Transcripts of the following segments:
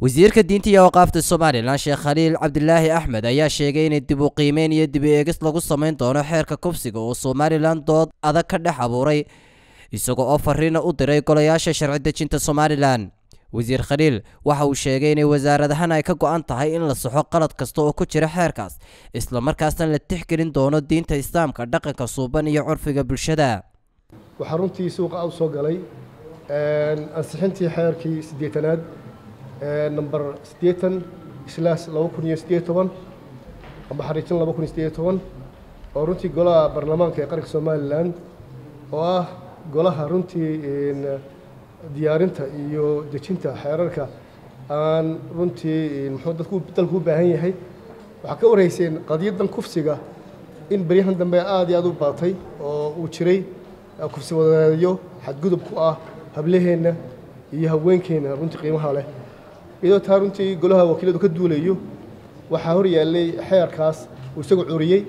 wasiirka diinta iyo awqaafta somalilan sheekh khaliil cabdilaahi axmed ayaa sheegay inay dib u qiimeyn iyo dib u eegis lagu samayn doono xeerka kufsiga oo somalilan dood adag ka dhex abuuray isagoo oo fariina u diray golayaasha sharci dejinta somalilan wasiir khaliil waxa uu sheegay inay wasaaradahan ay ka go-an tahay in la saxo qalad kasta oo ku jira xeerkaas islamarkaasna la tixgelin doono diinta islaamka dhaqanka suuban iyo curfiga bulshada waxaa runtii suuqa u soo galay ansixintii xeerkii siddeetanaad number siddeetan islaas laba kun iyo siddeed toban amba xariijin laba kun iyo siddeed toban oo runtii golaha baarlamaanka ee qaranka somalilan oo ah golaha runtii diyaarinta iyo dejinta xeerarka aan runtii muxuu dadku dalku u baahan yahay waxaa ka wareyseen qadiyadan kufsiga in beryahan dambe aad iyo aad u baatay oo uu jiray kufsi wadareedyo xadgudub ku ah hablaheenna iyo haweenkeenna runtii qiimaha leh iyadoo taa runtii golaha wakiiladu ka duulayo waxaa hor yaallay xeerkaas uu isagu curiyey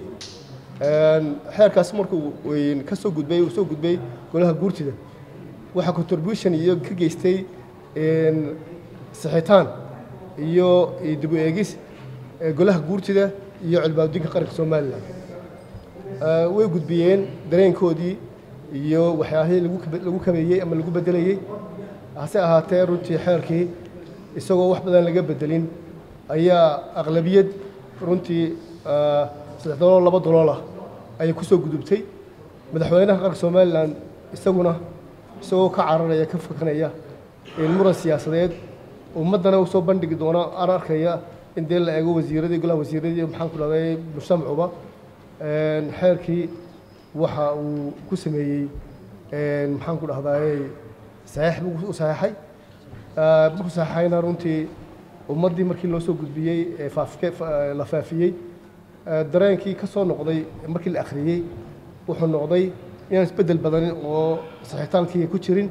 xeerkaas markuu ka soo gudbay uu soo gudbay golaha guurtida waxaa contribution iyo ka geystay sixitaan iyo dib u eegis golaha guurtida iyo cilbaabdinka qaranka somalilan way gudbiyeen dareenkoodii iyo waxyaahii lagu kabeeyey ama lagu bedelayey hase ahaatee runtii xeerkii isagoo wax badan laga bedelin ayaa aqlabiyad runtii saddex dolool laba doloolah ayay ku soo gudubtay madaxweynaha qaranka somalilan isaguna isagoo ka cararaya ka fakanaya muran siyaasadeed ummaddana u soo bandhigi doono aan arkaya in dee la eego wasiiradii golaha wasiiradii maxaan ku dhahday mujtamacuba xeerkii waxa uu ku sameeyey maxaan ku dhahdaay saxiix buu u saxeexay markuu saxeexayna runtii ummaddii markii loo soo gudbiyey ee la faafiyey dareenkii ka soo noqday markii la akhriyey wuxuu noqday inaan isbeddel badanin oo saxitaankii ku jirin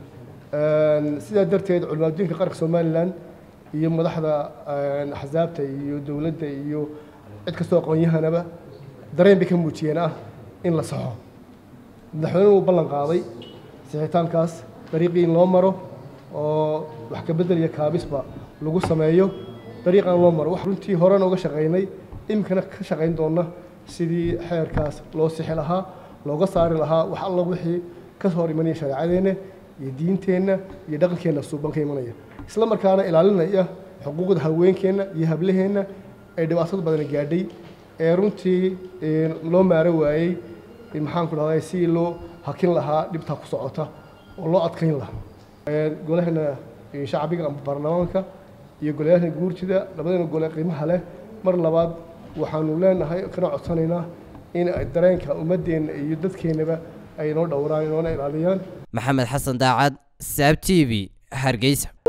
sidaa darteed culimaaddiinka qaranka somalilan iyo madaxda axsaabta iyo dowladda iyo cid kastoo aqoon-yahanaba dareen bay ka muujiyeen ah in la saxo madaxweynuhu uu ballan qaaday sixitaankaas dariiqii in loo maro oo wax ka beddel iyo kaabisba lagu sameeyo dariiqan loo maro wax runtii horena uga shaqaynay iminkana ka shaqayn doonna sidii xeerkaas loo sixi lahaa looga saari lahaa wax alla wixii ka hor imanaya shareecadeenna iyo diinteenna iyo dhaqankeenna suuban ka imanaya isla markaana ilaalinaya xuquuqda haweenkeenna iyo hablaheenna ay dhibaatada badan gaadhay ee runtii loo maaro waayey maxaan ku dhahday si loo hakin lahaa dhibtaa ku socota oo loo adkayn lahaa golahana shacbiga ama baarlamaanka iyo golayaasha guurtida labadana gole qiimaha leh mar labaad waxaanu leenahay kana codsanaynaa in dareenka ummaddeenna iyo dadkeennaba ay noo dhowraan inoona ilaaliyaan maxamed xasan daacad saab t v hargeysa